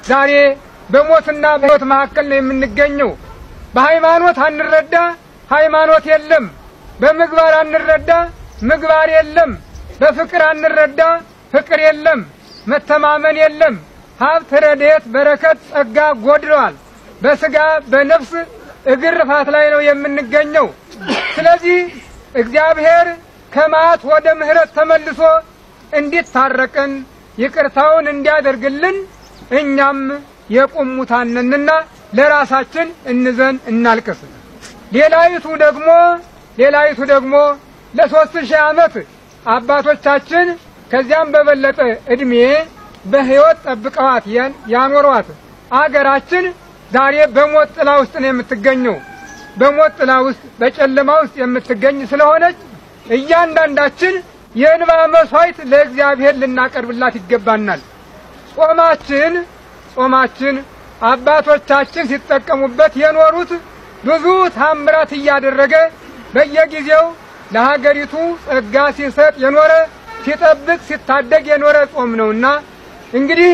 ዛሬ በሞትና በሕይወት መካከል ነው የምንገኘው። በሃይማኖት አንረዳ፣ ሃይማኖት የለም። በምግባር አንረዳ፣ ምግባር የለም። በፍቅር አንረዳ፣ ፍቅር የለም። መተማመን የለም። ሀብት፣ ረድኤት፣ በረከት፣ ጸጋ ጎድለዋል። በስጋ በነፍስ እግርፋት ላይ ነው የምንገኘው። ስለዚህ እግዚአብሔር ከመዓት ወደ ምሕረት ተመልሶ እንዲታረቀን ይቅርታውን እንዲያደርግልን እኛም የቁም ሙታን ነንና ለራሳችን እንዘን እናልቅስ። ሌላይቱ ደግሞ ሌላይቱ ደግሞ ለሶስት ሺህ ዓመት አባቶቻችን ከዚያም በበለጠ እድሜ በሕይወት ጠብቀዋት ያኖሯት አገራችን ዛሬ በሞት ጥላ ውስጥ ነው የምትገኘው። በሞት ጥላ ውስጥ በጨለማ ውስጥ የምትገኝ ስለሆነች እያንዳንዳችን የእንባ መስዋዕት ለእግዚአብሔር ልናቀርብላት ይገባናል። ጾማችን ጾማችን አባቶቻችን ሲጠቀሙበት የኖሩት ብዙ ታምራት እያደረገ በየጊዜው ለሀገሪቱ ጸጋ ሲሰጥ የኖረ ሲጠብቅ ሲታደግ የኖረ ጾም ነውና እንግዲህ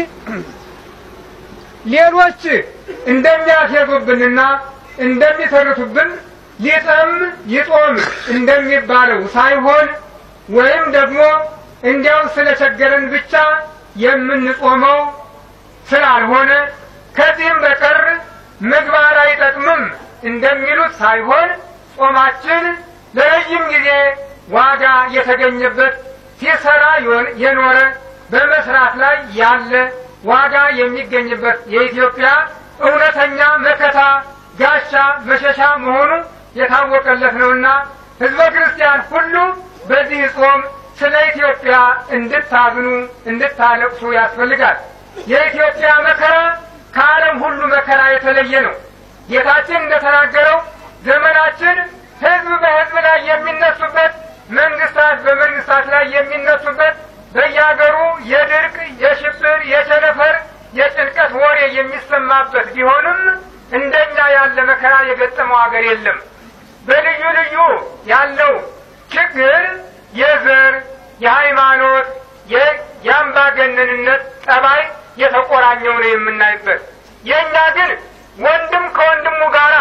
ሌሎች እንደሚያፌዙብንና እንደሚተርቱብን ሊጠም ይጦም እንደሚባለው ሳይሆን ወይም ደግሞ እንዲያው ስለቸገረን ብቻ የምንጾመው ስላልሆነ ከዚህም በቀር ምግባር አይጠቅምም እንደሚሉት ሳይሆን ጾማችን ለረጅም ጊዜ ዋጋ የተገኘበት ሲሰራ የኖረ በመስራት ላይ ያለ ዋጋ የሚገኝበት የኢትዮጵያ እውነተኛ መከታ ጋሻ መሸሻ መሆኑ የታወቀለት ነውና ሕዝበ ክርስቲያን ሁሉ በዚህ ጾም ስለ ኢትዮጵያ እንድታዝኑ እንድታለቅሱ ያስፈልጋል። የኢትዮጵያ መከራ ከዓለም ሁሉ መከራ የተለየ ነው። ጌታችን እንደተናገረው ዘመናችን ሕዝብ በሕዝብ ላይ የሚነሱበት፣ መንግስታት በመንግስታት ላይ የሚነሱበት፣ በየሀገሩ የድርቅ፣ የሽብር፣ የቸነፈር፣ የጭንቀት ወሬ የሚሰማበት ቢሆንም እንደኛ ያለ መከራ የገጠመው ሀገር የለም። በልዩ ልዩ ያለው ችግር የዘር፣ የሃይማኖት፣ የአምባገነንነት ጠባይ የተቆራኘው ነው የምናይበት። የእኛ ግን ወንድም ከወንድሙ ጋር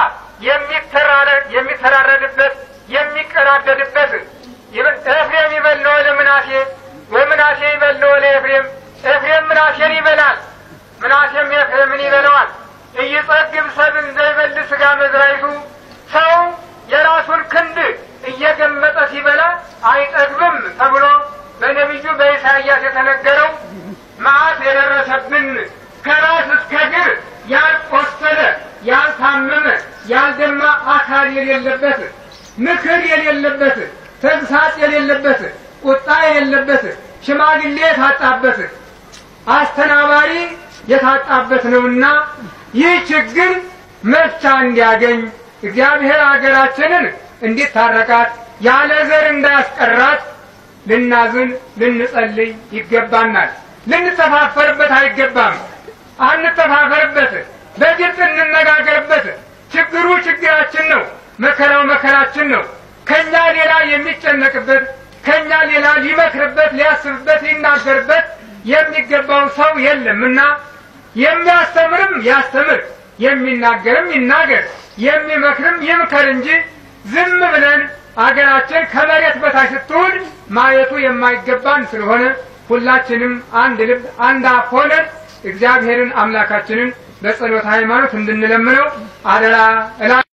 የሚተራረድበት የሚቀራደድበት ኤፍሬም ይበልነው ለምናሴ ወምናሴ ይበልነው ለኤፍሬም ኤፍሬም ምናሴን ይበላል፣ ምናሴም ኤፍሬምን ይበለዋል። እይጸግብ ሰብን ዘይበል ስጋ መዝራይቱ ሰው የራሱን ክንድ እየገመጠ ሲበላ አይጠግብም ተብሎ በነቢዩ በኢሳይያስ የተነገረው መዓት የደረሰብን ከራስ እስከ እግር ያልቆሰለ ያልታመመ ያልደማ አካል የሌለበት ምክር የሌለበት ተግሳጽ የሌለበት ቁጣ የሌለበት ሽማግሌ የታጣበት አስተናባሪ የታጣበት ነውና ይህ ችግር መፍቻ እንዲያገኝ እግዚአብሔር ሀገራችንን እንዲታረቃት ያለ ዘር እንዳያስቀራት ልናዝን ልንጸልይ ይገባናል። ልንተፋፈርበት አይገባም። አንተፋፈርበት፣ በግልጽ እንነጋገርበት። ችግሩ ችግራችን ነው፣ መከራው መከራችን ነው። ከኛ ሌላ የሚጨነቅበት ከኛ ሌላ ሊመክርበት፣ ሊያስብበት፣ ሊናገርበት የሚገባው ሰው የለም እና የሚያስተምርም ያስተምር፣ የሚናገርም ይናገር፣ የሚመክርም ይምከር እንጂ ዝም ብለን አገራችን ከመሬት በታች ስትውል ማየቱ የማይገባን ስለሆነ ሁላችንም አንድ ልብ አንድ አፍ ሆነን እግዚአብሔርን አምላካችንን በጸሎት ሃይማኖት እንድንለምነው አደራ እላ